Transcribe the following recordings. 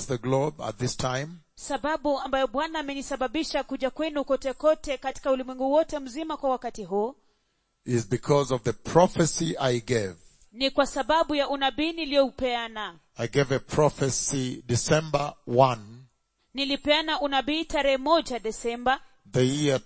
the globe at this time sababu ambayo bwana amenisababisha kuja kwenu kote kote katika ulimwengu wote mzima kwa wakati huu is because of the prophecy I gave. ni kwa sababu ya unabii niliyoupeana I gave a prophecy December 1, nilipeana unabii tarehe moja desemba the year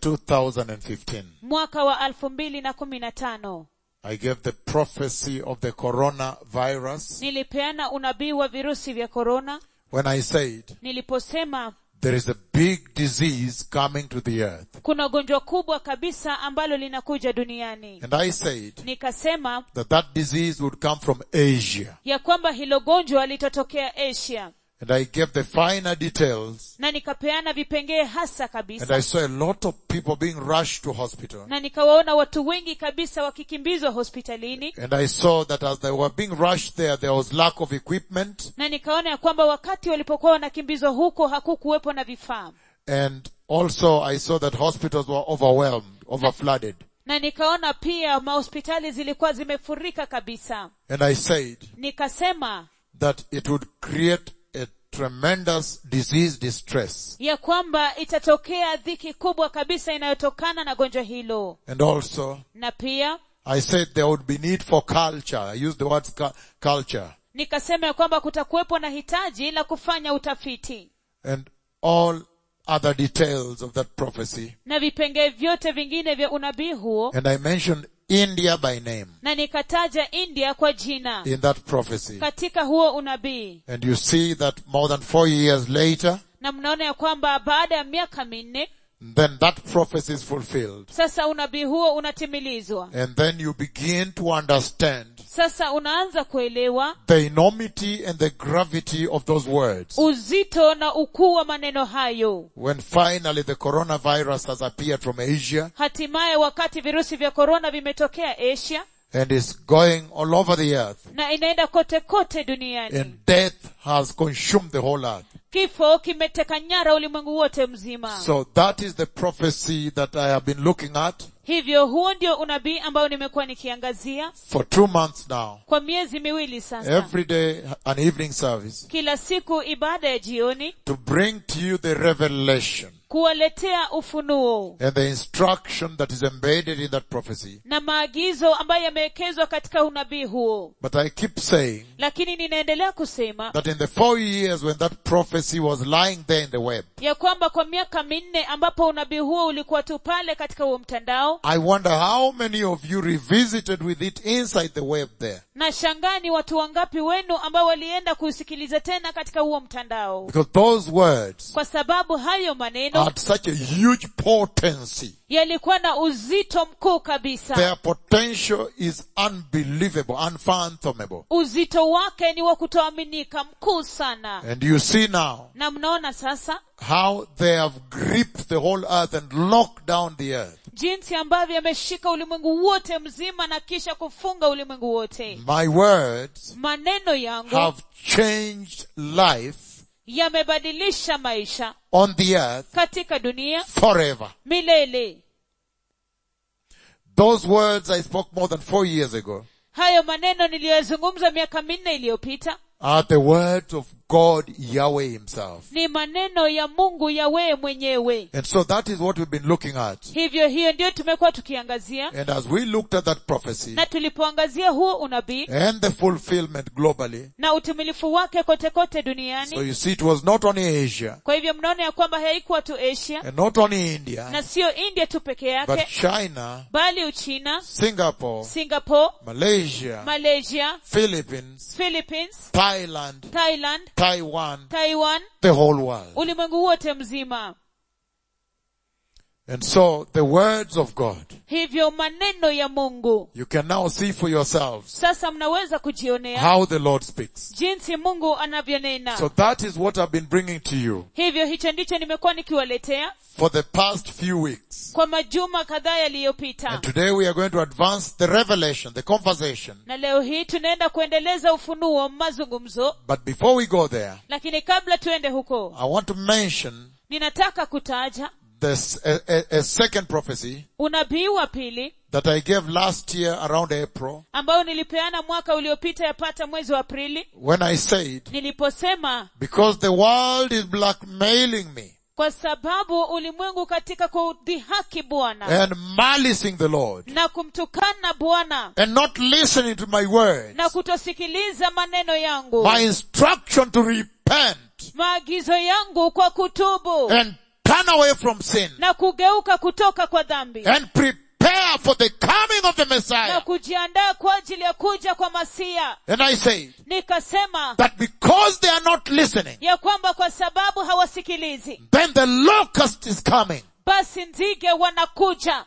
2015. mwaka wa elfu mbili na kumi na tano I gave the prophecy of the coronavirus nilipeana unabii wa virusi vya korona when I said niliposema there is a big disease coming to the earth. kuna gonjwa kubwa kabisa ambalo linakuja duniani And I said nikasema that that disease would come from Asia. ya kwamba hilo gonjwa litatokea asia And I gave the finer details na nikapeana vipengee hasa and kabisa I saw a lot of people being rushed to hospital. na nikawaona watu wengi kabisa wakikimbizwa hospitalini And I saw that as they were being rushed there, there was lack of equipment na nikaona ya kwamba wakati walipokuwa wanakimbizwa huko hakukuwepo na vifaa and also I saw that hospitals were overwhelmed, overflooded. na nikaona pia mahospitali zilikuwa zimefurika kabisa And I said nikasema that it would create a tremendous disease distress. ya kwamba itatokea dhiki kubwa kabisa inayotokana na gonjwa hilo And also na pia I said there would be need for culture. I used the word cu- culture. nikasema ya kwamba kutakuwepo na hitaji la kufanya utafiti And all other details of that prophecy. na vipengee vyote vingine vya unabii huo And I mentioned India by name na nikataja india kwa jina in that prophecy. katika huo unabii And you see that more than four years later, na mnaona ya kwamba baada ya miaka minne then that prophecy is fulfilled. sasa unabii huo unatimilizwa And then you begin to understand sasa unaanza kuelewa the enormity and the gravity of those words. uzito na ukuu wa maneno hayo When finally the coronavirus has appeared from Asia hatimaye wakati virusi vya korona vimetokea asia and is going all over the earth na inaenda kote kote duniani and death has consumed the whole earth. kifo kimeteka nyara ulimwengu wote mzima So that is the prophecy that I have been looking at hivyo huo ndio unabii ambao nimekuwa nikiangazia for two months now. kwa miezi miwili sasa Every day an evening service kila siku ibada ya jioni to bring to you the revelation kuwaletea ufunuo and the instruction that is embedded in that prophecy. na maagizo ambayo yamewekezwa katika unabii huo But I keep saying lakini ninaendelea kusema that in the four years when that prophecy was lying there in the web, ya kwamba kwa miaka minne ambapo unabii huo ulikuwa tu pale katika huo mtandao I wonder how many of you revisited with it inside the web there. na shangaa ni watu wangapi wenu ambao walienda kusikiliza tena katika huo mtandao Because those words kwa sababu hayo maneno had such a huge potency. yalikuwa na uzito mkuu kabisa Their potential is unbelievable, unfathomable. uzito wake ni wa kutoaminika mkuu sana And you see now na mnaona sasa how they have gripped the whole earth and locked down the earth. jinsi ambavyo yameshika ulimwengu wote mzima na kisha kufunga ulimwengu wote My words maneno yangu have changed life yamebadilisha maisha on the earth katika dunia forever. milele Those words I spoke more than four years ago hayo maneno niliyoyazungumza miaka minne iliyopita are the words of God Yahweh himself. ni maneno ya mungu yawee mwenyewe And so that is what we've been looking at. hivyo hiyo ndiyo tumekuwa tukiangazia And as we looked at that prophecy na tulipoangazia huo unabii and the fulfillment globally, na utimilifu wake kote kote so duniani you see it was not only Asia kwa hivyo mnaona ya kwamba haikuwa tu asia and not only India, na siyo india tu peke but yake China, bali uchina Singapore, singapore Malaysia, malaysia Philippines, philippines Thailand, thailand Taiwan, taiwan the whole world. ulimwengu wote mzima And so the words of God, hivyo maneno ya mungu you can now see for yourselves sasa mnaweza kujionea how the Lord speaks. jinsi mungu anavyonena So that is what I've been bringing to you hivyo hicho ndicho nimekuwa nikiwaletea for the past few weeks. kwa majuma kadhaa yaliyopita And today we are going to advance the revelation, the conversation. na leo hii tunaenda kuendeleza ufunuo mazungumzo But before we go there, lakini kabla tuende huko I want to mention ninataka kutaja this, a, a, a second prophecy unabii wa pili that I gave last year around April ambao nilipeana mwaka uliopita yapata mwezi wa aprili when I said, niliposema because the world is blackmailing me kwa sababu ulimwengu katika kudhihaki bwana and malicing the Lord na kumtukana bwana and not listening to my words, na kutosikiliza maneno yangu my instruction to repent maagizo yangu kwa kutubu and turn away from sin na kugeuka kutoka kwa dhambi and prepare for the coming of the na Messiah. kujiandaa kwa ajili ya kuja kwa masia And I said nikasema that because they are not listening, ya kwamba kwa sababu hawasikilizi then the locust is coming. basi nzige wanakuja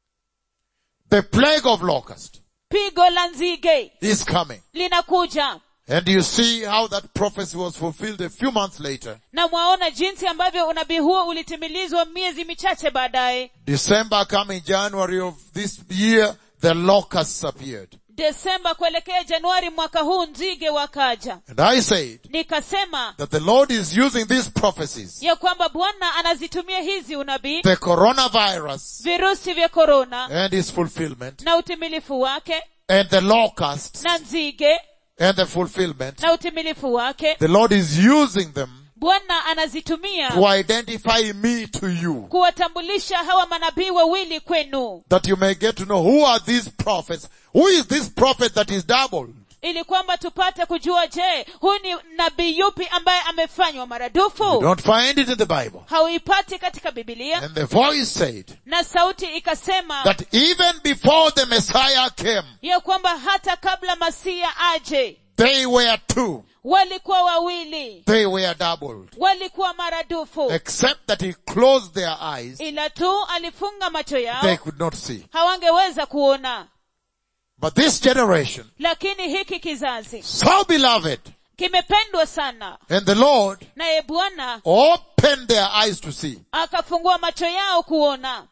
The plague of locust pigo la nzige is coming. linakuja And you see how that prophecy was fulfilled a few months later. na mwaona jinsi ambavyo unabii huo ulitimilizwa miezi michache baadaye December coming January of this year, the locusts appeared. desemba kuelekea januari mwaka huu nzige wakaja And I said nikasema that the Lord is using these prophecies, ya kwamba bwana anazitumia hizi unabii the coronavirus virusi vya korona and its fulfillment, na utimilifu wake and the locusts na nzige and the fulfillment. na utimilifu wake The Lord is using them bwana anazitumia to identify me to you. kuwatambulisha hawa manabii wawili kwenu That you may get to know who are these prophets. Who is this prophet that is doubled? ili kwamba tupate kujua je huyu ni nabii yupi ambaye amefanywa You maradufu don't find it in the Bible. hauipati katika bibilia And the voice said na sauti ikasema that even before the Messiah came, ya kwamba hata kabla masia aje they were two. walikuwa wawili They were doubled. walikuwa maradufu Except that he closed their eyes, ila tu alifunga macho they yao could not see. hawangeweza kuona But this generation, lakini hiki kizazi so beloved, kimependwa sana and the Lord naye bwana opened their eyes to see. akafungua macho yao kuona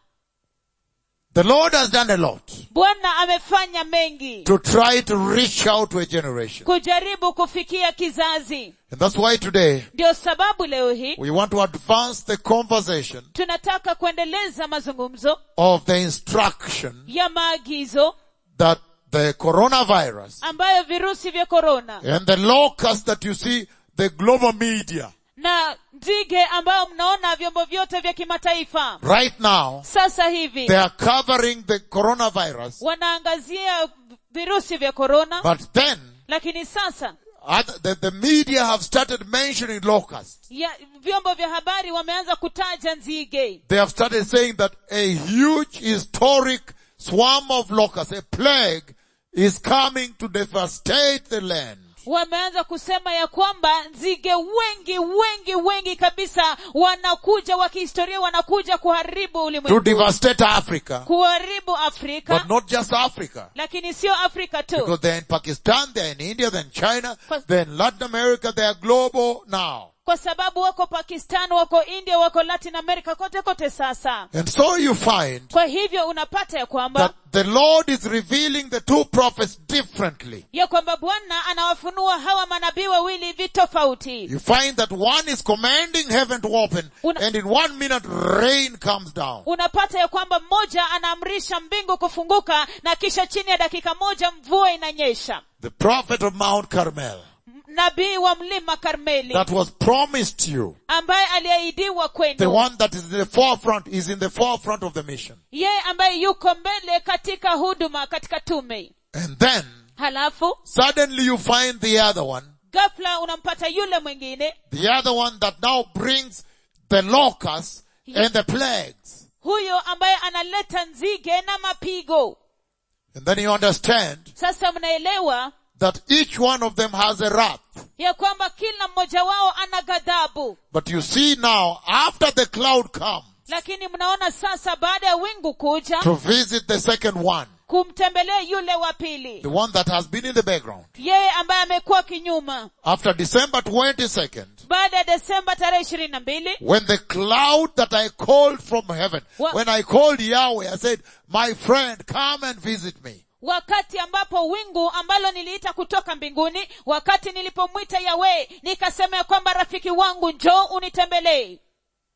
The Lord has done a lot bwana amefanya mengi to try to reach out to a generation. kujaribu kufikia kizazi And that's why today ndio sababu leo hii we want to advance the conversation tunataka kuendeleza mazungumzo of the instruction ya maagizo that the coronavirus ambayo virusi vya korona and the locust that you see, the global media, na nzige ambao mnaona vyombo vyote vya kimataifa right now, sasa hivi they are covering the coronavirus, wanaangazia virusi vya korona but then lakini sasa other, the, the media have started mentioning locusts. ya, vyombo vya habari wameanza kutaja nzige They have started saying that a huge historic swarm of locusts, a plague, is coming to devastate the land. wameanza kusema ya kwamba nzige wengi wengi wengi kabisa wanakuja wa kihistoria wanakuja kuharibu To ulimwengu devastate Africa, kuharibu afrika but not just Africa. lakini sio afrika tu Because they're in Pakistan, they're in India, they're in China, Pas- they're in Latin America, they are global now. kwa sababu wako pakistan wako india wako latin america kote kote sasa And so you find kwa hivyo unapata ya kwamba that the Lord is revealing the two prophets differently. ya kwamba bwana anawafunua hawa manabii wawili vitofauti You find that one is commanding heaven to open Una- and in one minute rain comes down. unapata ya kwamba mmoja anaamrisha mbingu kufunguka na kisha chini ya dakika moja mvua inanyesha The prophet of Mount Carmel M- nabii wa mlima karmeli that was promised you. ambaye aliahidiwa The kwenu one that is in the forefront is in the forefront of the mission. yeye ambaye yuko mbele katika huduma katika tume And then halafu suddenly you find the other one, ghafla unampata yule mwingine the other one that now brings the locusts and the plagues. huyo ambaye analeta nzige na mapigo And then you understand sasa mnaelewa that each one of them has a wrath. ya kwamba kila mmoja wao ana ghadhabu But you see now, after the cloud comes lakini mnaona sasa baada ya wingu kuja to visit the second one, kumtembelea yule wa pili the one that has been in the background, yeye ambaye amekuwa kinyuma after December 22nd, baada ya desemba tarehe ishirini na mbili when the cloud that I called from heaven, What? when I called Yahweh, I said, my friend, come and visit me. wakati ambapo wingu ambalo niliita kutoka mbinguni wakati nilipomwita yawe nikasema ya kwamba rafiki wangu njoo unitembelee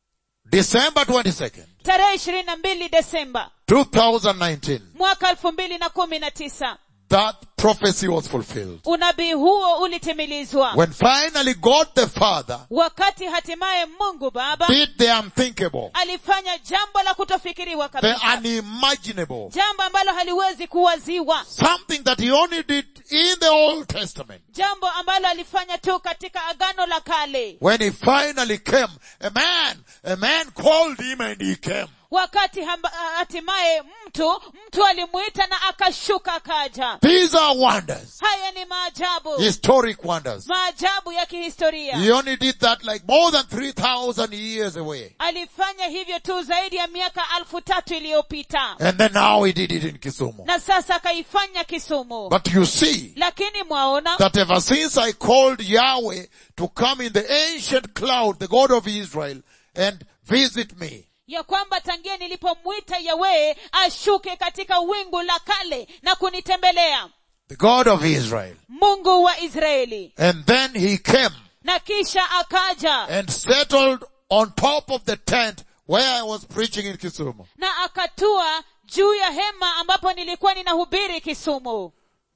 December 22nd, tarehe ishirini na mbili desemba 2019, mwaka elfu mbili na kumi na tisa that prophecy was fulfilled. unabii huo ulitimilizwa When finally God the Father wakati hatimaye mungu baba did the unthinkable, alifanya jambo la kutofikiriwa the kabisa unimaginable, jambo ambalo haliwezi kuwaziwa something that he only did in the Old Testament. jambo ambalo alifanya tu katika agano la kale When he finally came, a man, a man called him and he came. wakati hamba- hatimaye mtu mtu alimuita na akashuka akaja These are wonders, haya ni maajabu historic wonders. maajabu ya kihistoria He only did that like more than 3,000 years away. alifanya hivyo tu zaidi ya miaka alfu tatu iliyopita And then now he did it in Kisumu. na sasa akaifanya kisumu But you see lakini mwaona that ever since I called Yahweh to come in the ancient cloud, the God of Israel, and visit me, ya kwamba tangia nilipomwita yawee ashuke katika wingu la kale na kunitembelea the God of Israel, mungu wa israeli and then he came na kisha akaja and settled on top of the tent where I was preaching in Kisumu. na akatua juu ya hema ambapo nilikuwa ninahubiri kisumu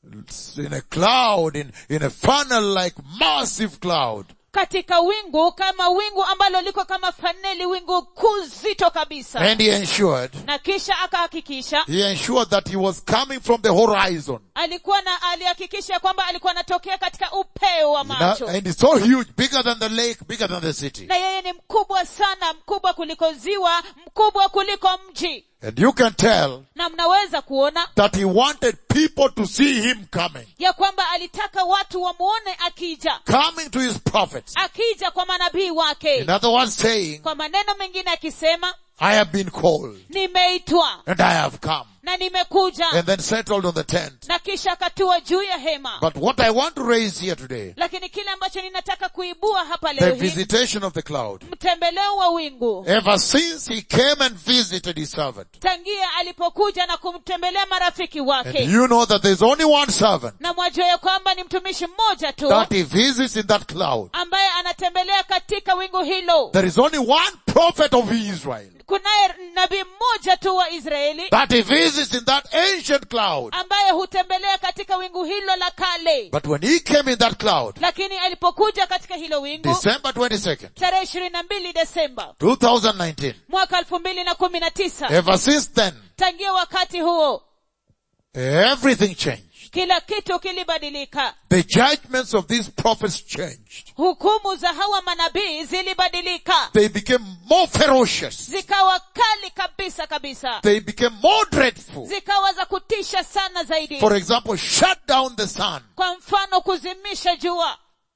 in a cloud, in, in a funnel like massive cloud. katika wingu kama wingu ambalo liko kama faneli wingu kuzito kabisa And he ensured, na kisha akahakikisha he ensured that he was coming from the horizon. alikuwa na alihakikisha kwamba alikuwa anatokea katika upeo wa Now- macho and it's so huge, bigger than the lake, bigger than the city. na yeye ni mkubwa sana mkubwa kuliko ziwa mkubwa kuliko mji And you can tell na mnaweza kuona that he wanted people to see him coming, ya kwamba alitaka watu wamuone akija coming to his prophets. akija kwa manabii wake In other words, saying, kwa maneno mengine akisema I have been called nimeitwa and I have come. na nimekuja And then settled on the tent. na kisha akatua juu ya hema But what I want to raise here today, lakini kile ambacho ninataka kuibua hapa the leo hii visitation of the cloud. mtembeleo wa wingu Ever since he came and visited his servant, tangia alipokuja na kumtembelea marafiki And wake you know that there's only one servant na mwajua ya kwamba ni mtumishi mmoja tu that he visits in that cloud. ambaye anatembelea katika wingu hilo There is only one prophet of Israel kunaye nabii mmoja tu wa israeli that he visits in that ancient cloud. ambaye hutembelea katika wingu hilo la kale But when he came in that cloud, lakini alipokuja katika hilo wingu December 22nd, tarehe ishirini na mbili desemba 2019, mwaka elfu mbili na kumi na tisa ever since then, tangia wakati huo everything changed. kila kitu kilibadilika The judgments of these prophets changed. hukumu za hawa manabii zilibadilika They became more ferocious. zikawa kali kabisa kabisa They became more dreadful. zikawa za kutisha sana zaidi For example, shut down the sun. kwa mfano kuzimisha jua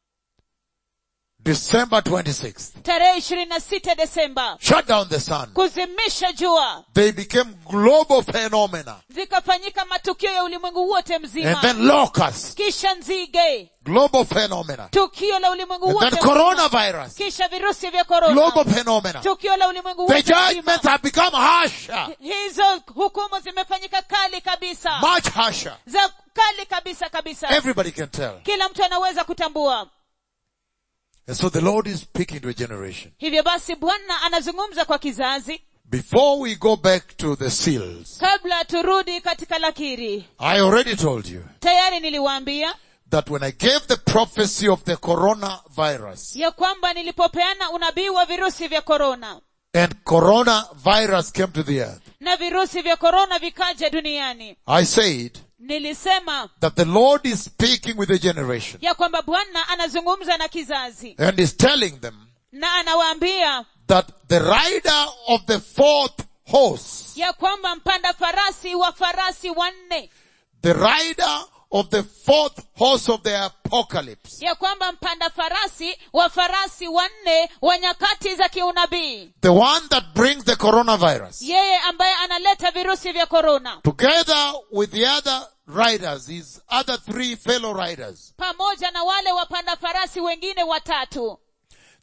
December 26th. tarehe ishirini na sita desemba Shut down the sun. kuzimisha jua They became global phenomena. zikafanyika matukio ya ulimwengu wote And mzima then locusts. kisha nzige Global phenomena. tukio la ulimwengu And wote then mzima. coronavirus. kisha virusi vya korona Global phenomena. tukio la ulimwengu The wote mzima judgments have become harsher. hizo hukumu zimefanyika kali kabisa Much harsher. za kali kabisa kabisa Everybody can tell. kila mtu anaweza kutambua And so the Lord is speaking to a generation. hivyo basi bwana anazungumza kwa kizazi Before we go back to the seals, kabla turudi katika lakiri I already told you tayari niliwaambia that when I gave the prophecy of the coronavirus ya kwamba nilipopeana unabii wa virusi vya korona and coronavirus came to the earth, na virusi vya korona vikaja duniani I said nilisema that the Lord is speaking with a generation ya kwamba bwana anazungumza na kizazi and is telling them na anawaambia that the rider of the fourth horse, ya kwamba mpanda farasi wa farasi wanne the rider of the fourth horse of the apocalypse, ya kwamba mpanda farasi wa farasi wanne wa nyakati za kiunabii the one that brings the coronavirus, yeye ambaye analeta virusi vya korona together with the other riders, his other three fellow riders, pamoja na wale wapanda farasi wengine watatu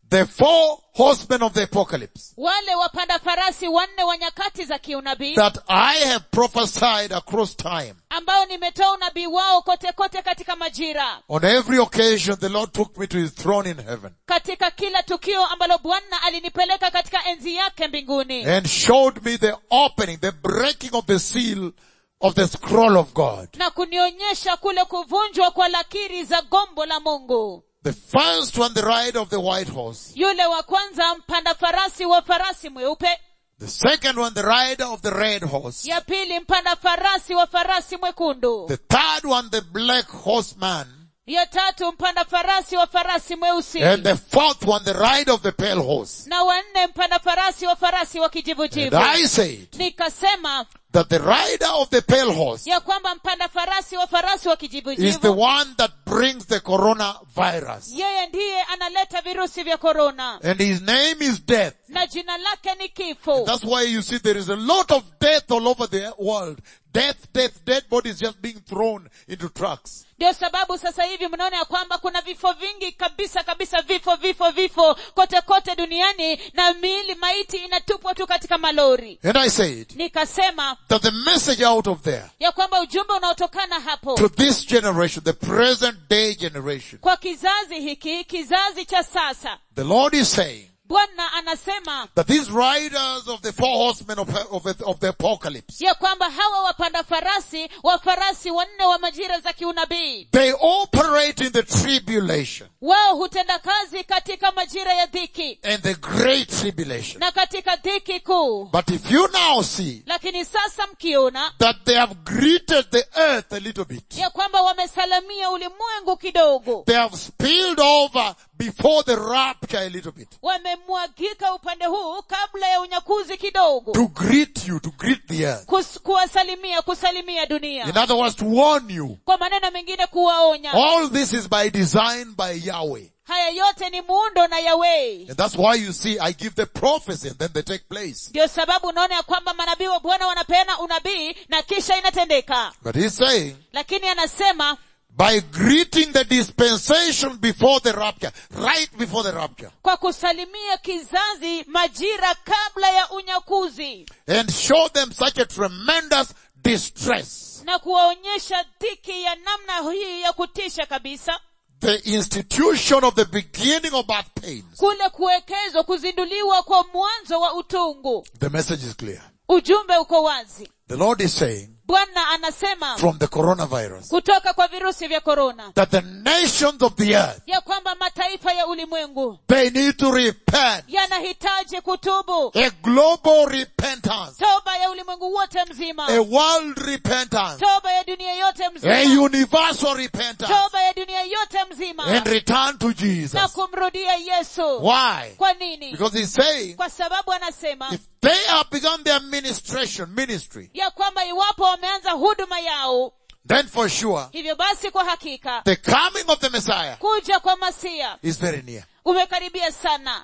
the four horsemen of the apocalypse wale wapanda farasi wanne wa nyakati za kiunabii that I have prophesied across time. ambao nimetoa unabii wao kote kote katika majira On every occasion, the Lord took me to his throne in heaven katika kila tukio ambalo bwana alinipeleka katika enzi yake mbinguni and showed me the opening, the breaking of the seal of the scroll of God. na kunionyesha kule kuvunjwa kwa lakiri za gombo la mungu The first one, the rider of the white horse. yule wa kwanza mpanda farasi wa farasi mweupe The second one, the rider of the red horse. ya pili mpanda farasi wa farasi mwekundu The third one, the black horseman. ya tatu mpanda farasi wa farasi mweusi And the fourth one, the rider of the pale horse. na wanne mpanda farasi wa farasi wa And kijivujivu I said nikasema that the rider of the pale horse ya kwamba mpanda farasi wa farasi wa is the kijivujivu one that brings the coronavirus. yeye ndiye analeta virusi vya korona And his name is death. na jina lake ni kifo That's why you see there is a lot of death all over the world. Death, death, dead bodies just being thrown into trucks. ndio sababu sasa hivi mnaona ya kwamba kuna vifo vingi kabisa kabisa vifo vifo vifo kote kote duniani na miili maiti inatupwa tu katika malori And I said nikasema that the message out of there ya kwamba ujumbe unaotokana hapo to this generation, the present day generation, kwa kizazi hiki kizazi cha sasa the Lord is saying bwana anasema that these riders of the four horsemen of, of, of the apocalypse, ya kwamba hawa wapanda farasi wa farasi wanne wa majira za kiunabii they operate in the tribulation wao hutenda kazi katika majira ya dhiki and the great tribulation. na katika dhiki kuu But if you now see lakini sasa mkiona that they have greeted the earth a little bit, ya kwamba wamesalamia ulimwengu kidogo they have spilled over before the rapture a little bit wamemwagika upande huu kabla ya unyakuzi kidogo to greet you, to greet the earth. Kus, kuwasalimia kusalimia dunia In other words, to warn you. kwa maneno mengine kuwaonya All this is by design by Yahweh. haya yote ni muundo na yawei And that's why you see I give the prophecy and then they take place. ndio sababu unaona ya kwamba manabii wa bwana wanapeana unabii na kisha inatendeka But he's saying, lakini anasema by greeting the dispensation before the rapture, right before the rapture, kwa kusalimia kizazi majira kabla ya unyakuzi and show them such a tremendous distress. na kuwaonyesha dhiki ya namna hii ya kutisha kabisa The institution of the beginning of birth pains. kule kuwekezwa kuzinduliwa kwa mwanzo wa utungu The message is clear. ujumbe uko wazi The Lord is saying bwana anasema from the coronavirus kutoka kwa virusi vya korona that the nations of the earth, ya kwamba mataifa ya ulimwengu they need to repent. yanahitaji kutubu A global repentance. toba ya ulimwengu wote mzima A world repentance. toba ya dunia yote A mzima universal repentance. toba ya dunia yote mzima And return to na Jesus. kumrudia yesu Why? kwa nini Because he's saying, kwa sababu anasema if they have begun their ministration, ministry, ya kwamba iwapo wameanza huduma yao then for sure, hivyo basi kwa hakika the coming of the Messiah kuja kwa masia is very near. umekaribia sana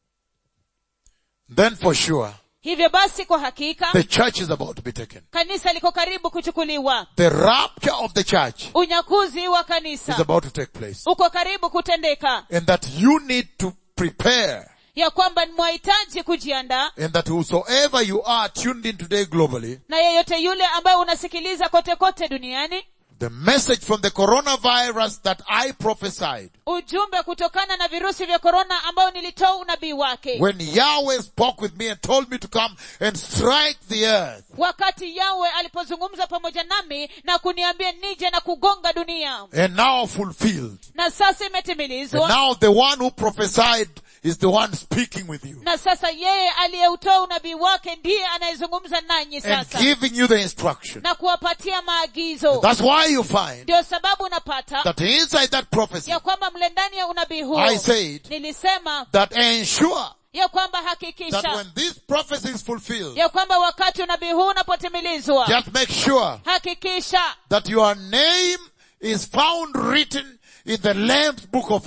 Then for sure, hivyo basi kwa hakika the church is about to be taken. kanisa liko karibu kuchukuliwa The rapture of the church unyakuzi wa is kanisa about to take place. uko karibu kutendeka And that you need to prepare ya kwamba mwahitaji kujiandaa and that whosoever you are tuned in today globally, na yeyote yule ambaye unasikiliza kote kote duniani the message from the coronavirus that I prophesied ujumbe kutokana na virusi vya korona ambao nilitoa unabii wake when Yahweh spoke with me and told me to come and strike the earth. wakati yawe alipozungumza pamoja nami na kuniambia nije na kugonga dunia And now fulfilled. na sasa And imetimilizwa now the one who prophesied is the one speaking with you na sasa yeye aliyeutoa unabii wake ndiye anayezungumza nanyi and sasa giving you the instruction. na kuwapatia maagizo That's why you find ndio sababu unapata that inside that prophecy, ya kwamba mle ndani ya unabii huo I said nilisema that ensure ya kwamba that hakikisha when this prophecy is fulfilled, ya kwamba wakati unabii huu unapotimilizwa just make sure hakikisha that your name is found written in the Lamb's book of life.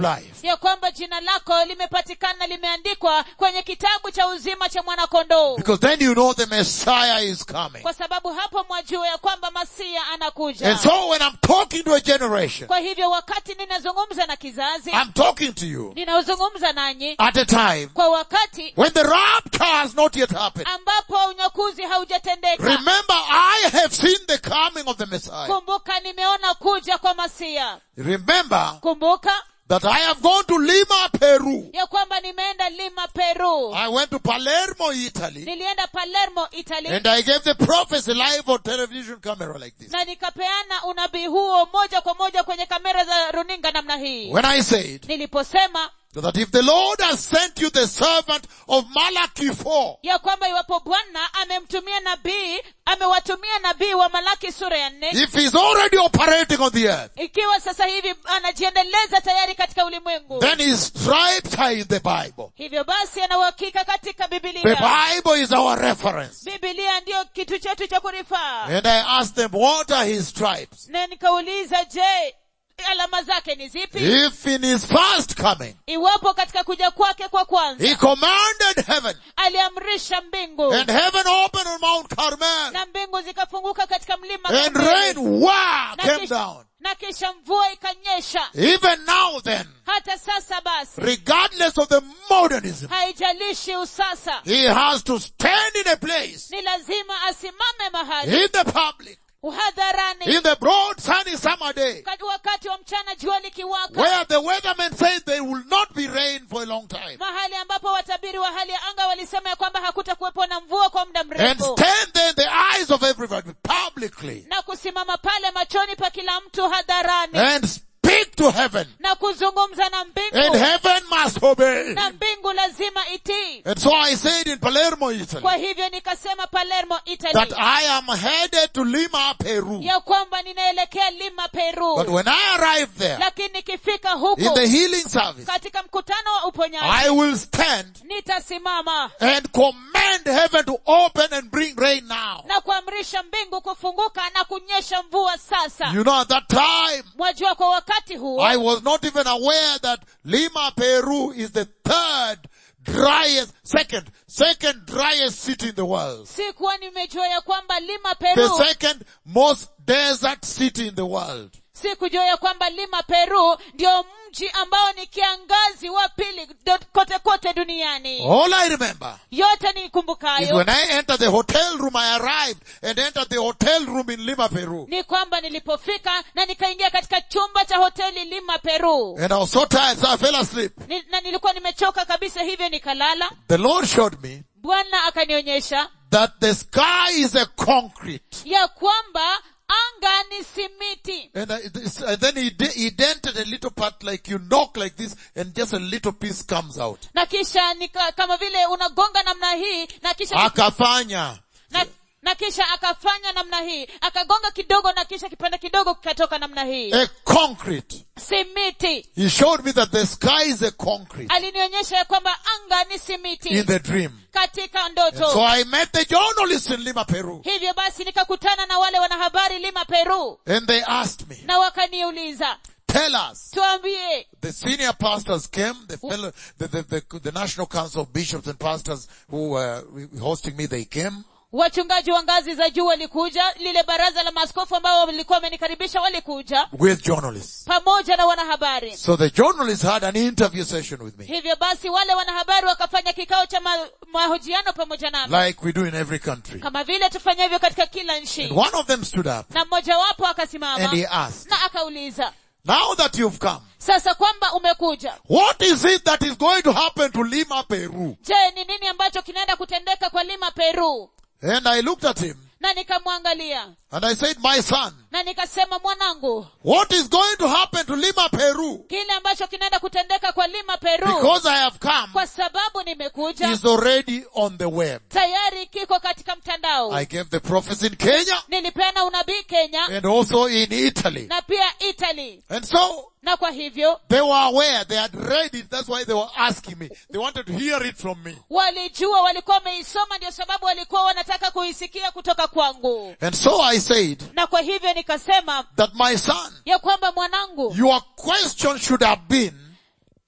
ya kwamba jina lako limepatikana limeandikwa kwenye kitabu cha uzima cha mwanakondoo Because then you know the Messiah is coming. kwa sababu hapo mwajua ya kwamba masia anakuja And so when I'm talking to a generation, kwa hivyo wakati ninazungumza na kizazi I'm talking to you ninazungumza nanyi at a time kwa wakati when the rapture has not yet happened. ambapo unyakuzi haujatendeka Remember, I have seen the coming of the Messiah. kumbuka nimeona kuja kwa masia Remember kumbuka that I have gone to Lima, Peru. ya kwamba nimeenda lima peru I went to Palermo, Italy, nilienda palermo italy and I gave the prophecy live on television camera like this. na nikapeana unabii huo moja kwa moja kwenye kamera za runinga namna hii When I said niliposema that if the Lord has sent you the servant of Malachi 4, ya kwamba iwapo bwana amemtumia nabii amewatumia nabii wa malaki sura ya nne if he's already operating on the earth, ikiwa sasa hivi anajiendeleza tayari katika ulimwengu then his stripes are in the Bible. hivyo basi ana uhakika katika The bibilia Bible is our reference. bibilia ndiyo kitu chetu cha kurifaa And I asked them, what are his stripes? na nikauliza je alama zake ni zipi If in his first coming, iwapo katika kuja kwake kwa kwanza he commanded heaven, aliamrisha mbingu and heaven opened on Mount Carmel, na mbingu zikafunguka katika mlima and Karmeli. rain, wow, na came kisha, down. na kisha mvua ikanyesha Even now then, hata sasa basi regardless of the modernism, haijalishi usasa he has to stand in a place, ni lazima asimame mahali in the public, hadharani in the broad sunny summer day, Kati- wakati wa mchana jua likiwaka where the weathermen say there will not be rain for a long time. mahali ambapo watabiri wa hali ya anga walisema ya kwamba hakutakuwepo na mvua kwa muda And mrefu stand there in the eyes of everybody publicly na kusimama pale machoni pa kila mtu hadharani and speak to heaven. na kuzungumza na And mbingu heaven must obey. na mbingu lazima itii And so I said in Palermo, Italy, kwa hivyo nikasema palermo that italy I am headed to Lima, Peru. ya kwamba ninaelekea lima peru But when I arrive there, lakini nikifika in huko the healing service, katika mkutano wa I uponyaji will stand nitasimama and command heaven to open and bring rain now. na kuamrisha mbingu kufunguka na kunyesha mvua sasa You know, at that time, mwajua kwa wakati huo I was not even aware that Lima, Peru is the third driest, second, second driest city in the world. sikuwa nimejua ya kwamba lima The peru second most desert city in the world. sikujua ya kwamba lima peru ndio mji ambao ni kiangazi wa pili do- kote kote duniani All I remember yote is nikumbukayo when I entered the hotel room, I arrived and entered the hotel room in Lima, Peru. ni kwamba nilipofika na nikaingia katika chumba cha hoteli lima peru And I was so tired, so I fell asleep. ni, na nilikuwa nimechoka kabisa hivyo nikalala The Lord showed me bwana akanionyesha that the sky is a concrete. ya kwamba anga ni simiti And, I, this- and then he, de- he dented a little part like you knock like this and just a little piece comes out. na kisha nika, kama vile unagonga namna hii na kisha Akafanya. na, na kisha akafanya namna hii akagonga kidogo na kisha kipande kidogo kikatoka namna hii A concrete. simiti He showed me that the sky is a concrete alinionyesha ya kwamba anga ni simiti in the dream. katika And so ndoto I met the journalists in Lima, Peru. hivyo basi nikakutana na wale wanahabari lima peru And they asked me, na wakaniuliza tell us, tuambie the senior pastors came, the fellow, the, the, the, the National Council of Bishops and Pastors who were hosting me, they came. wachungaji wa ngazi za juu walikuja lile baraza la maaskofu ambao walikuwa wamenikaribisha walikuja with journalists. pamoja na wanahabari So the journalists had an interview session with me, hivyo basi wale wanahabari wakafanya kikao cha ma, mahojiano pamoja nami like we do in every country. kama vile tufanyavyo katika kila nchi And one of them stood up na mmojawapo and akasimama he asked, na akauliza now that you've come, sasa kwamba umekuja what is it that is going to happen to Lima, Peru? je ni nini ambacho kinaenda kutendeka kwa lima peru And I looked at him na nikamwangalia and I said, my son, na nikasema mwanangu what is going to happen to Lima, Peru? kile ambacho kinaenda kutendeka kwa lima peru Because I have come, kwa sababu nimekuja is already on the web. tayari kiko katika mtandao I gave the prophecy in Kenya nilipeana unabii kenya and also in Italy. na pia italy And so na kwa hivyo they were aware, they had read it, that's why they were asking me. They wanted to hear it from me. walijua walikuwa wameisoma ndio sababu walikuwa wanataka kuisikia kutoka kwangu And so I said na kwa hivyo nikasema that my son, ya kwamba mwanangu your question should have been,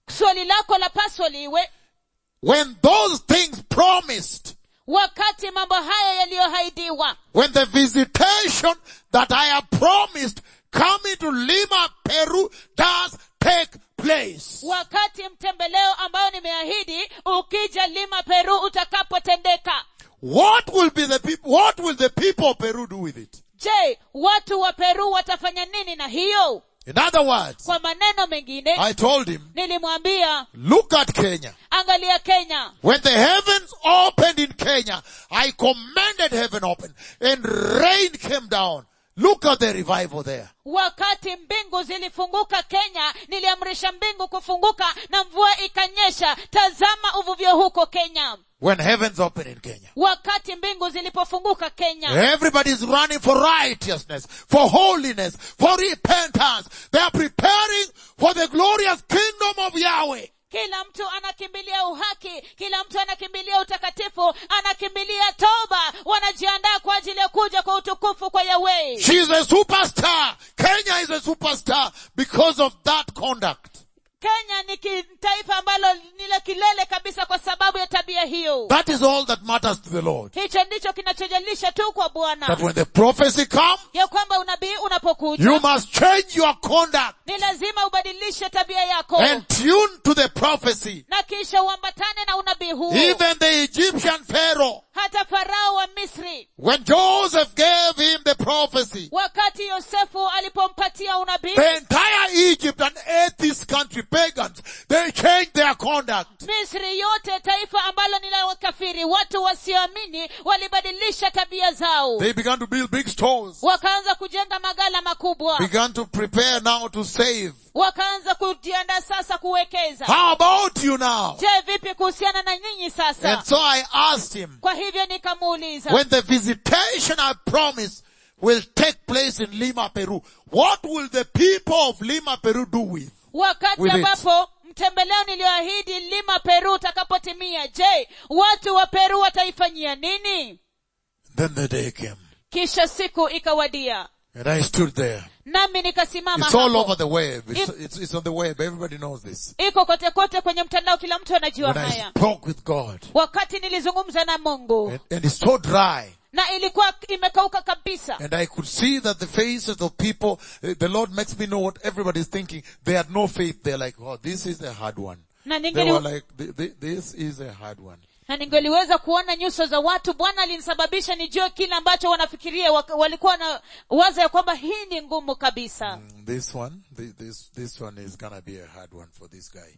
swali lako la paswa liwe when those things promised, wakati mambo haya yaliyohaidiwa when the visitation that I have promised coming to Lima, Peru does take place. wakati mtembeleo ambayo nimeahidi ukija lima peru utakapotendeka What will be the people, what will the people of Peru do with it? je watu wa peru watafanya nini na hiyo In other words, kwa maneno mengine I told him, nilimwambia look at Kenya. angalia kenya When the heavens opened in Kenya, I commanded heaven open and rain came down. Look at the revival there. wakati mbingu zilifunguka kenya niliamrisha mbingu kufunguka na mvua ikanyesha tazama uvuvio huko kenya When heavens open in Kenya. wakati mbingu zilipofunguka kenya Everybody's running for righteousness, for holiness, for repentance. They are preparing for the glorious kingdom of Yahweh. kila mtu anakimbilia uhaki kila mtu anakimbilia utakatifu anakimbilia toba wanajiandaa kwa ajili ya kuja kwa utukufu kwa yahweh She's a superstar. Kenya is a superstar because of that conduct. kenya ni ki- taifa ambalo ni la kilele kabisa kwa sababu ya tabia hiyo That is all that matters to the Lord. hicho ndicho kinachojalisha tu kwa That bwana when the prophecy comes, ya kwamba unabii unapokuja you must change your conduct ni lazima ubadilishe tabia yako and tune to the prophecy. na kisha uambatane na unabii huu Even the Egyptian Pharaoh, hata farao wa misri when Joseph gave him the prophecy, wakati yosefu alipompatia unabii the entire Egypt, an atheist country, pagans, they changed their conduct. misri yote taifa ambalo ni la wakafiri watu wasioamini walibadilisha tabia zao They began to build big stores, wakaanza kujenga magala makubwa began to prepare now to save. wakaanza kujiandaa sasa kuwekeza How about you now? je vipi kuhusiana na nyinyi sasa And so I asked him, kwa hivyo nikamuuliza when the visitation I promised will take place in Lima, Peru, what will the people of Lima, Peru do with? wakati with it. ambapo mtembeleo niliyoahidi lima peru utakapotimia je watu wa peru wataifanyia nini Then the day came. kisha siku ikawadia And I stood there. nami nikasimama It's all hapo. over the web. It's, If- it's, it's on the web. Everybody knows this. iko kote kote kwenye mtandao kila mtu anajua When I haya spoke with God. wakati nilizungumza na mungu And, and it's so dry. na ilikuwa imekauka kabisa And I could see that the faces of people, uh, the Lord makes me know what everybody is thinking. They had no faith. They're like, oh, this is a hard one. na They ningeli, were like, "Th- th- this is a hard one. na ningeliweza kuona nyuso za watu bwana alinisababisha nijue kile ambacho wanafikiria wak- walikuwa na waza ya kwamba hii ni ngumu kabisa Mm, This one, thi- this, this one is gonna be a hard one for this guy.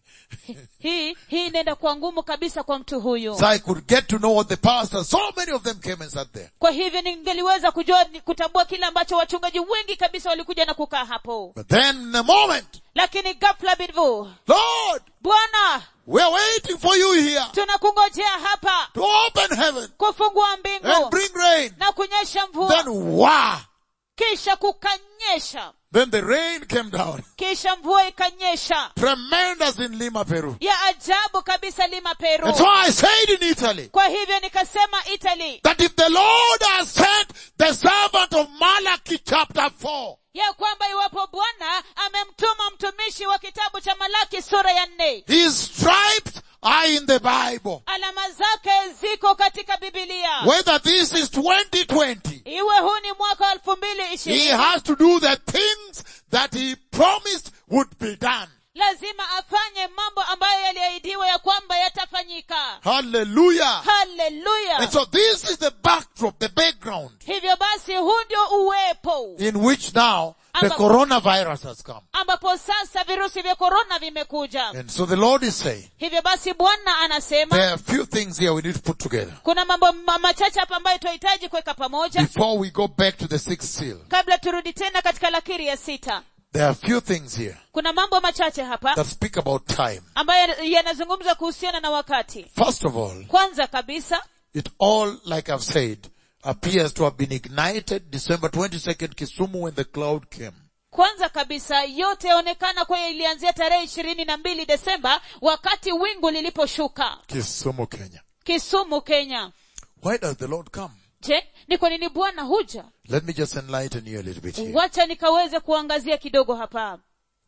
hii hii inaenda kuwa ngumu kabisa kwa mtu huyu so I could get to know what the pastors, so many of them came and sat there. kwa hivyo ningeliweza kujua ni- kutambua kile ambacho wachungaji wengi kabisa walikuja na kukaa hapo But then in a moment, lakini ghafla bidvu Lord, bwana we're waiting for you here tunakungojea hapa to open heaven kufungua and mbingu bring rain. na kunyesha mvua Then wow! kisha kukanyesha Then the rain came down. kisha mvua ikanyesha Tremendous in Lima, Peru. ya ajabu kabisa lima peru And so I said in Italy, kwa hivyo nikasema italy that if the Lord has sent the servant of Malachi chapter 4, ya kwamba iwapo bwana amemtuma mtumishi wa kitabu cha malaki sura ya nne his stripes are in the Bible. alama zake ziko katika bibilia Whether this is 2020, iwe huu ni mwaka wa elfu mbili he ishirini has to do the things that he promised would be done. lazima afanye mambo ambayo yaliahidiwa ya kwamba yatafanyika Hallelujah. haleluya And so this is the backdrop, the background hivyo basi huu ndio uwepo in which now the Amba- coronavirus has come. ambapo sasa virusi vya korona vimekuja And so the Lord is saying, hivyo basi bwana anasema there are a few things here we need to put together kuna mambo ma- machache hapa ambayo tunahitaji kuweka pamoja before we go back to the sixth seal. kabla turudi tena katika lakiri ya sita There are a few things here kuna mambo machache hapa that speak about time. ambayo yanazungumza kuhusiana na wakati First of all, kwanza kabisa it all, like I've said, appears to have been ignited December 22nd, Kisumu, when the cloud came. kwanza kabisa yote yaonekana kwa ilianzia tarehe ishirini na mbili desemba wakati wingu liliposhuka Kisumu, Kenya. kisumu kenya Why does the Lord come? je ni kwa nini bwana huja Let me just enlighten you a little bit here. wacha nikaweze kuangazia kidogo hapa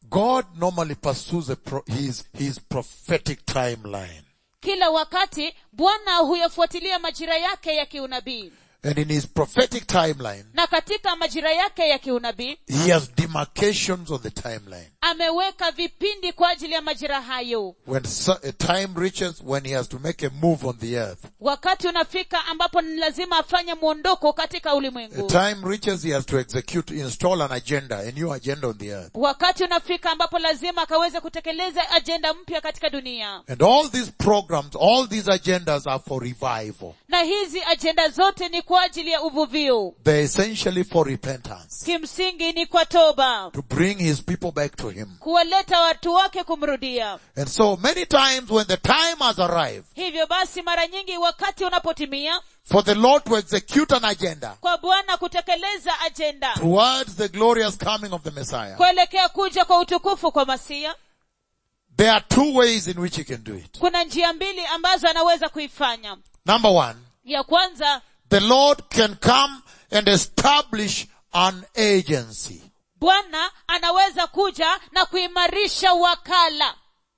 God normally pursues a pro- his, his prophetic timeline. kila wakati bwana huyafuatilia majira yake ya kiunabii And in his prophetic timeline, na katika majira yake ya kiunabii he has demarcations on the timeline. ameweka vipindi kwa ajili ya majira hayo When so- a time reaches when he has to make a move on the earth, wakati unafika ambapo ni lazima afanye mwondoko katika a ulimwengu time reaches he has to execute, install an agenda, a new agenda on the earth. wakati unafika ambapo lazima akaweze kutekeleza ajenda mpya katika dunia And all these programs, all these agendas are for revival. na hizi ajenda zote ni kwa ajili ya uvuvio They're essentially for repentance. kimsingi ni kwa toba To bring his people back to him. kuwaleta watu wake kumrudia And so many times when the time has arrived hivyo basi mara nyingi wakati unapotimia for the Lord to execute an agenda kwa bwana kutekeleza ajenda towards the glorious coming of the Messiah, kuelekea kuja kwa utukufu kwa masia there are two ways in which he can do it. kuna njia mbili ambazo anaweza kuifanya Number one, ya kwanza the Lord can come and establish an agency. bwana anaweza kuja na kuimarisha wakala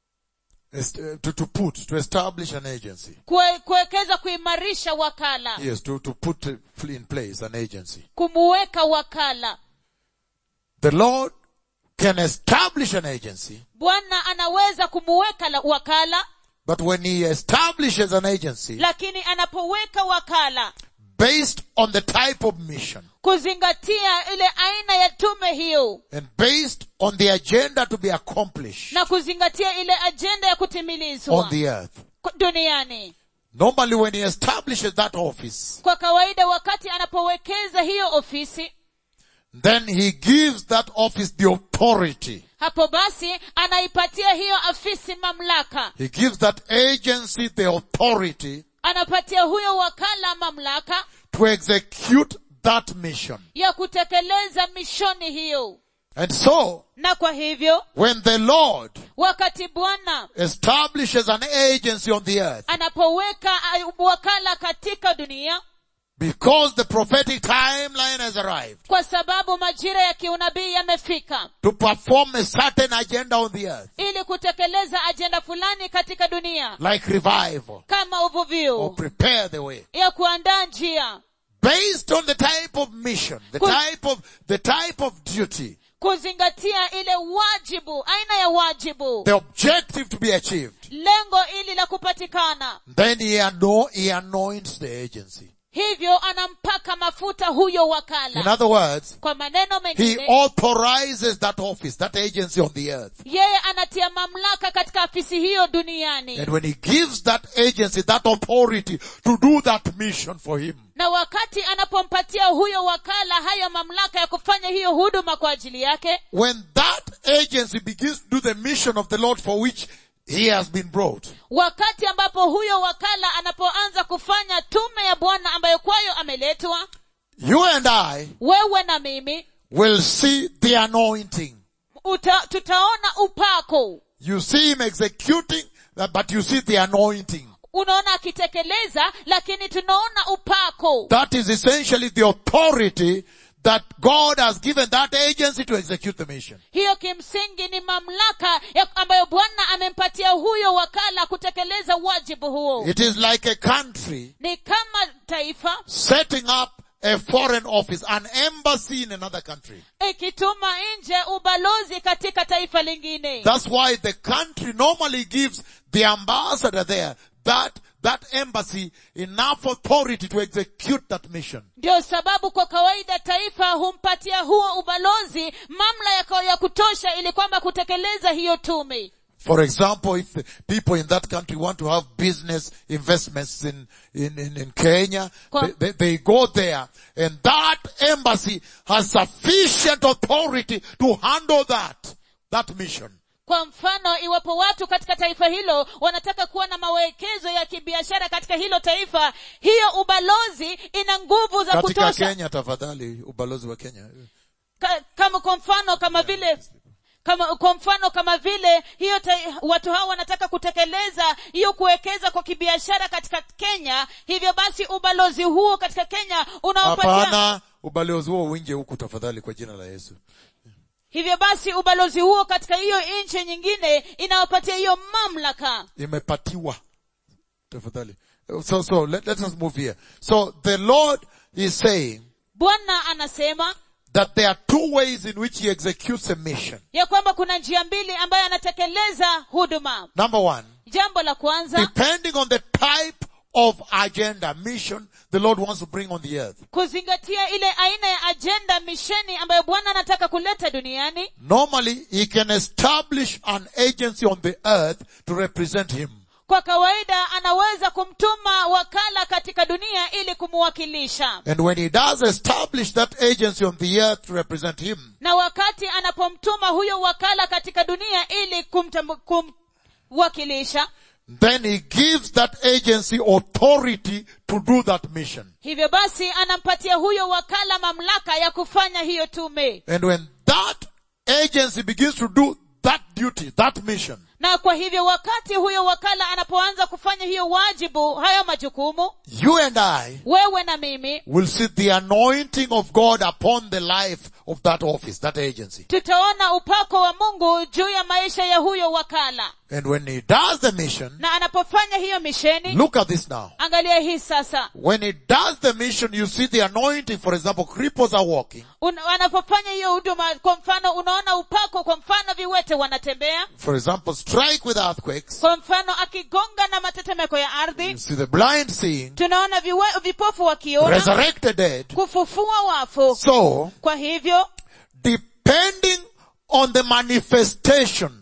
Est- uh, To, to put, to establish an agency. Kue- kuwekeza kuimarisha wakala Yes, to, to put uh, in place an agency. kumuweka wakala The Lord can establish an agency, bwana anaweza kumuweka la- wakala but when he establishes an agency lakini anapoweka wakala based on the type of mission kuzingatia ile aina ya tume hiyo and based on the agenda to be accomplished na kuzingatia ile ajenda ya kutimilizwa on the earth. ku- duniani Normally when he establishes that office, kwa kawaida wakati anapowekeza hiyo ofisi then he gives that office the authority. hapo basi anaipatia hiyo afisi mamlaka He gives that agency the authority anapatia huyo wakala mamlaka to execute that mission. ya kutekeleza mishoni hiyo And so, na kwa hivyo when the Lord wakati bwana establishes an agency on the earth, anapoweka uh, wakala katika dunia because the prophetic timeline has arrived kwa sababu majira ya kiunabii yamefika to perform a certain agenda on the earth, ili kutekeleza ajenda fulani katika dunia like revival, kama or uvuvio prepare the way. ya kuandaa njia Based on the type of mission, the Good. type of, the type of duty, kuzingatia ile wajibu aina ya wajibu the objective to be achieved, lengo ili la kupatikana then he, ano- he anoints the agency. hivyo anampaka mafuta huyo In wakala other words, kwa maneno he mengine authorizes that office, that agency on the earth. yeye anatia mamlaka katika afisi hiyo duniani And when he gives that agency, that authority to do that mission for him, na wakati anapompatia huyo wakala hayo mamlaka ya kufanya hiyo huduma kwa ajili yake when that agency begins to do the mission of the Lord for which he has been brought, wakati ambapo huyo wakala anapoanza kufanya tume ya bwana ambayo kwayo ameletwa you and I wewe na mimi will see the anointing. uta, tutaona upako You see him executing, uh, but you see the anointing. unaona akitekeleza lakini tunaona upako That is essentially the authority that God has given that agency to execute the mission. hiyo kimsingi ni mamlaka ya ambayo bwana amempatia huyo wakala kutekeleza wajibu huo It is like a country ni kama taifa setting up a foreign office, an embassy in another country. ikituma nje ubalozi katika taifa lingine That's why the country normally gives the ambassador there that, that embassy enough authority to execute that mission. ndio sababu kwa kawaida taifa humpatia huo ubalozi mamlaka ya kutosha ili kwamba kutekeleza hiyo tume For example, if the people in that country want to have business investments in, in, in, in Kenya, Kwa- they, they, they go there and that embassy has sufficient authority to handle that, that mission. kwa mfano iwapo watu katika taifa hilo wanataka kuwa na mawekezo ya kibiashara katika hilo taifa hiyo ubalozi ina nguvu za Katika kutosha Kenya tafadhali, ubalozi wa Kenya. ka, kama kwa mfano kama vile kama kwa mfano kama vile hiyo ta, watu hao wanataka kutekeleza hiyo kuwekeza kwa kibiashara katika Kenya hivyo basi ubalozi huo katika Kenya unaopatia Hapana, ubalozi huo uingie huku tafadhali kwa jina la Yesu. hivyo basi ubalozi huo katika hiyo nchi nyingine inawapatia hiyo mamlaka imepatiwa tafadhali so so let, let us move here so the lord is saying bwana anasema that there are two ways in which he executes a mission ya kwamba kuna njia mbili ambayo anatekeleza huduma number one jambo la kwanza depending on the type of agenda mission the lord wants to bring on the earth kuzingatia ile aina ya ajenda misheni ambayo bwana anataka kuleta duniani normally he can establish an agency on the earth to represent him kwa kawaida anaweza kumtuma wakala katika dunia ili kumwakilisha and when he does establish that agency on the earth to represent him na wakati anapomtuma huyo wakala katika dunia ili kumtam- kumwakilisha then he gives that agency authority to do that mission hivyo basi anampatia huyo wakala mamlaka ya kufanya hiyo tume And when that agency begins to do that duty, that mission, na kwa hivyo wakati huyo wakala anapoanza kufanya hiyo wajibu hayo majukumu you and I wewe na mimi will see the anointing of God upon the life of that office, that agency. tutaona upako wa mungu juu ya maisha ya huyo wakala And when he does the mission, na anapofanya hiyo misheni look at this now. angalia hii sasa When he does the mission, you see the anointing. For example, cripples are walking. Un, anapofanya hiyo huduma kwa mfano unaona upako kwa mfano viwete wanatembea For example, strike with earthquakes. kwa mfano akigonga na matetemeko ya You ardhi see the blind seeing, tunaona viwe, vipofu wakiona resurrected dead. kufufua wafu So, kwa hivyo depending on the manifestation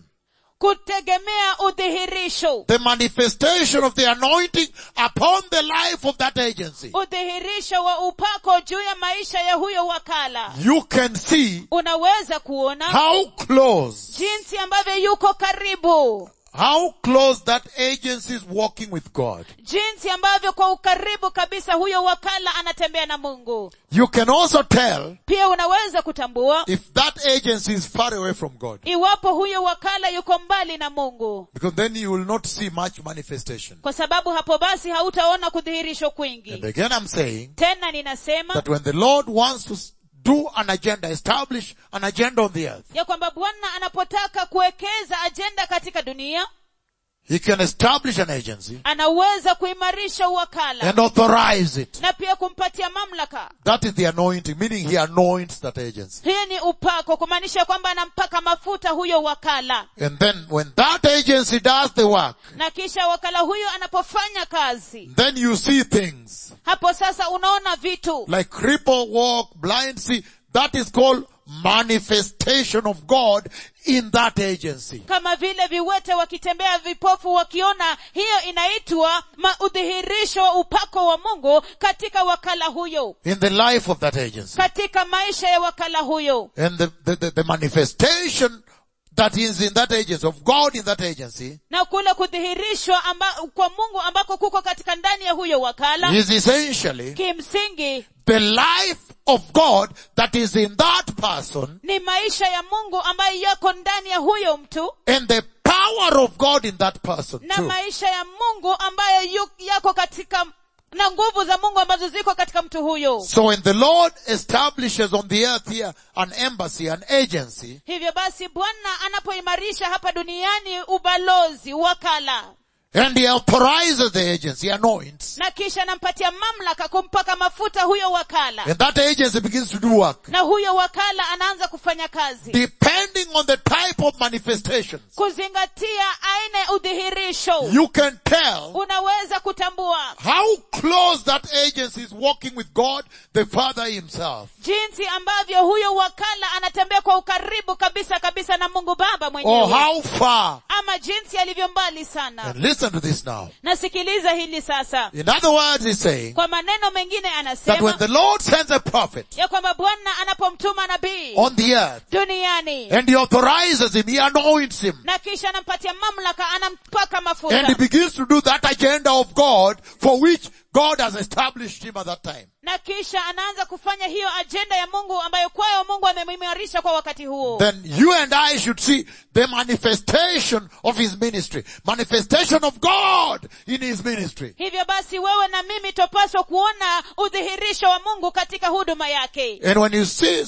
kutegemea udhihirisho the manifestation of the anointing upon the life of that agency. udhihirisho wa upako juu ya maisha ya huyo wakala You can see unaweza kuona how close, jinsi ambavyo yuko karibu how close that agency is walking with God. jinsi ambavyo kwa ukaribu kabisa huyo wakala anatembea na mungu You can also tell pia unaweza kutambua if that agency is far away from God. iwapo huyo wakala yuko mbali na mungu Because then you will not see much manifestation. kwa sababu hapo basi hautaona kudhihirishwa And kwingi again I'm saying tena ninasema that when the Lord wants to s- do an agenda, establish an agenda on the earth, ya kwamba bwana anapotaka kuwekeza ajenda katika dunia He can establish an agency anaweza kuimarisha uwakala and authorize it. na pia kumpatia mamlaka That is the anointing, meaning He anoints that agency. hii ni upako kumaanisha kwamba anampaka mafuta huyo wakala And then when that agency does the work, na kisha wakala huyo anapofanya kazi then you see things hapo sasa unaona vitu like cripple walk, blind see. That is called manifestation of God in that agency. kama vile viwete wakitembea vipofu wakiona hiyo inaitwa ma- udhihirisho wa upako wa mungu katika wakala huyo In the life of that agency. katika maisha ya wakala huyo And the, the, the, the manifestation that is in that agency, of God in that agency, na kule kudhihirishwa amba, kwa mungu ambako kuko katika ndani ya huyo wakala is essentially kimsingi the life of God that is in that person ni maisha ya mungu ambayo yako ndani ya huyo mtu and the power of God in that person na too. maisha ya mungu ambayo yu, yako katika na nguvu za mungu ambazo ziko katika mtu huyo So when the Lord establishes on the earth here an embassy, an agency, hivyo basi bwana anapoimarisha hapa duniani ubalozi wakala and He authorizes the agency, He anoints, na kisha anampatia mamlaka kumpaka mafuta huyo wakala and that agency begins to do work, na huyo wakala anaanza kufanya kazi depending on the type of manifestations, kuzingatia aina ya udhihirisho you can tell unaweza kutambua how close that agency is walking with God, the Father Himself. jinsi ambavyo huyo wakala anatembea kwa ukaribu kabisa kabisa na mungu baba Or mwenyewe how far. ama jinsi alivyo mbali sana And listen to this now. nasikiliza hili sasa In other words, He's saying kwa maneno mengine that when anasema the Lord sends a prophet ya kwamba bwana anapomtuma nabii on the earth, duniani and He authorizes him, He anoints him, na kisha anampatia mamlaka anampaka and He mafuta begins to do that agenda of God for which God has established him at that time. na kisha anaanza kufanya hiyo ajenda ya mungu ambayo kwayo mungu amemimarisha kwa wakati huo Then you and I should see the manifestation of his ministry. Manifestation of God in his ministry. hivyo basi wewe na mimi topaswa kuona udhihirisho wa mungu katika huduma yake And when you see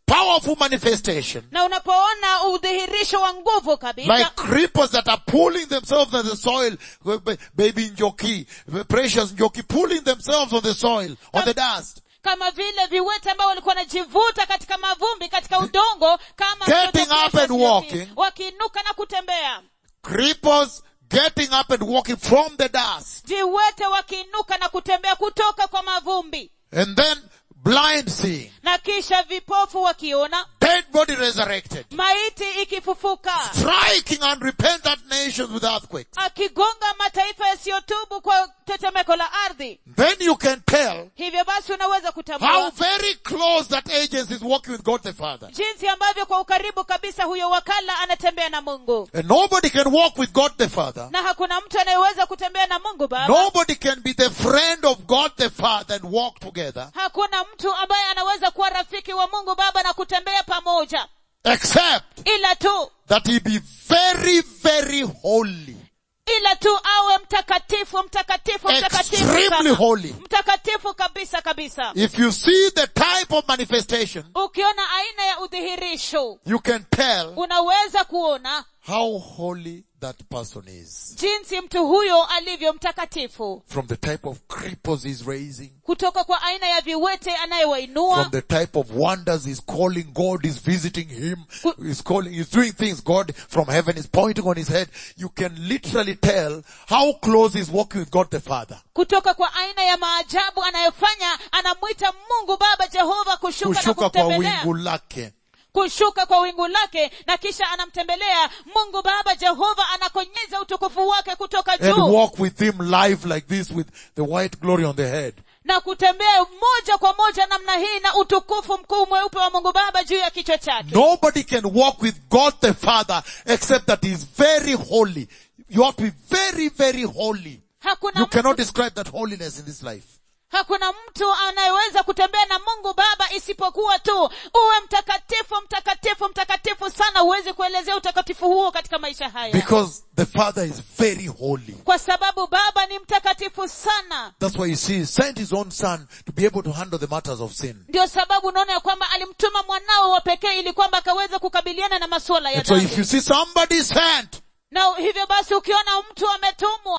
powerful manifestation, na unapoona udhihirisho wa nguvu kabisa like creepers that are pulling themselves on the soil, ba- baby njoki, precious njoki, pulling themselves on the soil, on the dust, kama vile viwete ambao walikuwa wanajivuta katika mavumbi katika udongo kama Getting mtoto up and Precious walking. Njoki, wakiinuka na kutembea creepers getting up and walking from the dust, viwete wakiinuka na kutembea kutoka kwa mavumbi and then blind seeing, na kisha vipofu wakiona dead body resurrected, maiti ikifufuka striking unrepentant nations with earthquakes. akigonga mataifa yasiyotubu kwa tetemeko la ardhi Then you can tell hivyo basi unaweza how kutambua very close that agency is working with God the Father. jinsi ambavyo kwa ukaribu kabisa huyo wakala anatembea na mungu And nobody can walk with God the Father. na hakuna mtu anayeweza kutembea na mungu baba Nobody can be the friend of God the Father and walk together hakuna mtu ambaye anaweza kuwa rafiki wa mungu baba na kutembea pamoja except ila tu that he be very, very holy. ila tu awe mtakatifu mtakatifu mtakatifu Extremely sana. holy. mtakatifu kabisa kabisa If you see the type of manifestation, ukiona aina ya udhihirisho you can tell unaweza kuona how holy that person is. jinsi mtu huyo alivyo mtakatifu From the type of cripples he's raising, kutoka kwa aina ya viwete anayewainua from the type of wonders he's calling God, is visiting him, Ku- he's calling, he's doing things, God from heaven is pointing on his head. You can literally tell how close he's walking with God the Father. kutoka kwa aina ya maajabu anayofanya anamwita mungu baba jehova kushuka, na Kushuka kwa kumtembelea wingu lake. kushuka kwa wingu lake na kisha anamtembelea mungu baba jehova anakonyeza utukufu wake kutoka And juu walk with him live like this with the white glory on the head. na kutembea moja kwa moja namna hii na utukufu mkuu mweupe wa mungu baba juu ya kichwa chake Nobody can walk with God the Father except that He is very holy. You have to be very, very holy. hakuna You cannot mtu, describe that holiness in this life. hakuna mtu anayeweza kutembea na mungu baba isipokuwa tu uwe mtakatifu mtakatifu mtakatifu sana huwezi kuelezea utakatifu huo katika maisha haya Because the Father is very holy. kwa sababu baba ni mtakatifu sana That's why you see He sent His own Son to be able to handle the matters of sin. ndio sababu unaona ya kwamba alimtuma mwanao wa pekee ili kwamba akaweza kukabiliana na masuala ya And so if dhambi you see somebody sent, na hivyo basi ukiona mtu ametumwa